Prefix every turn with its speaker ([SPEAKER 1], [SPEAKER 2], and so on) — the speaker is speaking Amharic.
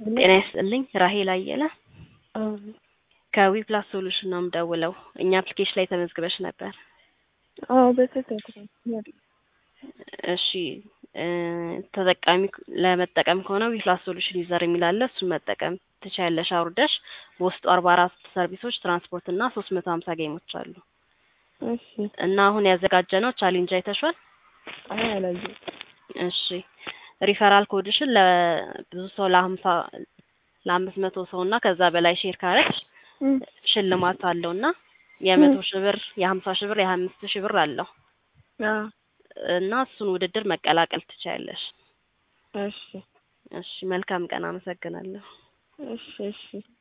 [SPEAKER 1] ጤና ይስጥልኝ ራሄል አየለ ከዊፕላስ ሶሉሽን ነው የምደውለው። እኛ አፕሊኬሽን ላይ ተመዝግበሽ ነበር።
[SPEAKER 2] አዎ በስህተት ነው።
[SPEAKER 1] እሺ እ ተጠቃሚ ለመጠቀም ከሆነ ዊፕላስ ሶሉሽን ዩዘር የሚል አለ። እሱን መጠቀም ትችያለሽ አውርደሽ። በውስጡ አርባ አራት ሰርቪሶች፣ ትራንስፖርት እና ሶስት መቶ ሀምሳ ጌሞች አሉ
[SPEAKER 2] እሺ
[SPEAKER 1] እና አሁን ያዘጋጀነው ቻሌንጅ አይተሽዋል?
[SPEAKER 2] አይ አላየሁም።
[SPEAKER 1] እሺ ሪፈራል ኮድሽን ለብዙ ሰው ለሀምሳ ለአምስት መቶ ሰው እና ከዛ በላይ ሼር ካረግሽ
[SPEAKER 2] እም፣
[SPEAKER 1] ሽልማት አለው እና የመቶ ሺህ ብር የሀምሳ ሺህ ብር የሀያ አምስት ሺህ ብር አለው
[SPEAKER 2] አዎ
[SPEAKER 1] እና እሱን ውድድር መቀላቀል ትችያለሽ።
[SPEAKER 2] እሺ
[SPEAKER 1] እሺ መልካም ቀን። አመሰግናለሁ።
[SPEAKER 2] እሺ እሺ